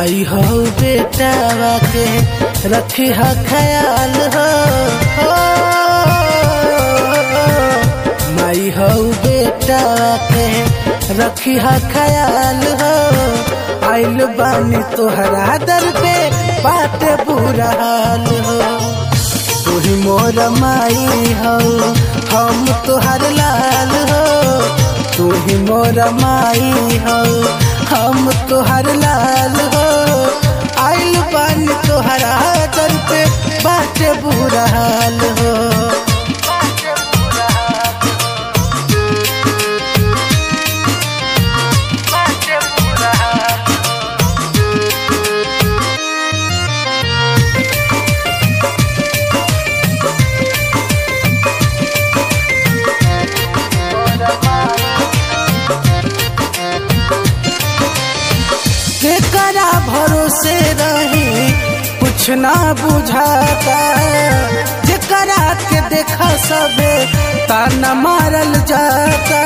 माई हो बेटावा के रखी हा ख्याल हो हो। माई हो बेटावा के रखी हा ख्याल हो आइल बानी तोहरा दर पे बात बुरा हाल हो तू ही मोर माई हो हम तोहर लाल हो तू ही मोर माई हो हम तोहर लाल हो आइल बानी तोहरा दर पे बात बुरा हाल हो केकरा भरोसे रही कुछ ना बुझाता जेकरा के देखा सबे ताना मारल जाता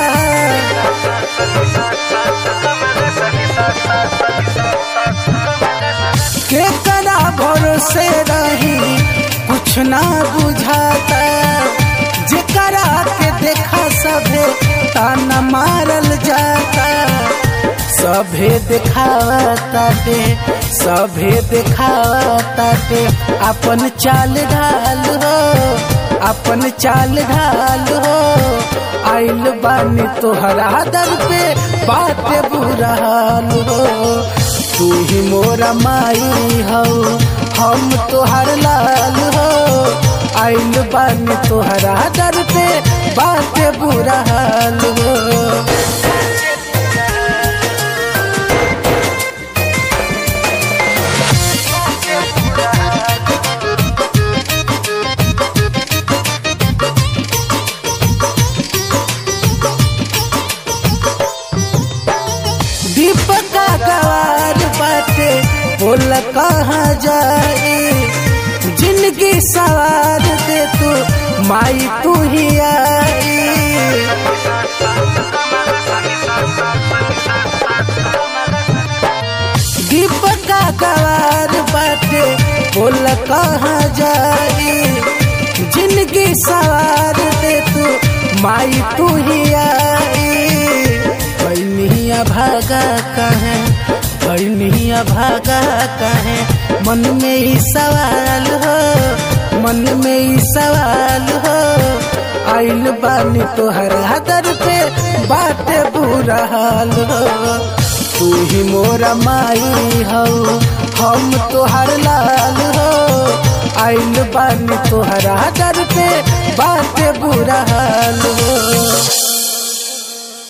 केकरा भरोसे रही कुछ ना बुझाता जेकरा के देखा सबे ताना मारल जाता सभे दिखावताटे सभे दिखावताटे अपन चाल ढाल हो अपन चाल ढाल हो आइल बानी तोहरा दर पे बात बुरा हाल हो तू ही मोरा माई हो हम तोहर लाल हो आइल बानी तोहरा दर पे बात बुरा हाल हो दीपका गवार बाटे बोल कहाँ जाए जिंदगी सवार दे तू माई तू ही आई दीपका गवार बाटे बोल कहाँ जाए जिंदगी सवार दे तू माई तू ही आई बनिया भागा कहे बनिया भागा कहे मन में ही सवाल हो मन में ही सवाल हो आइल बानी तोहर दर पे बात बुरा हाल हो तू ही मोरा माई हो हम तोहर लाल हो आइल बानी तोहरा दर पे बात बुरा हाल हो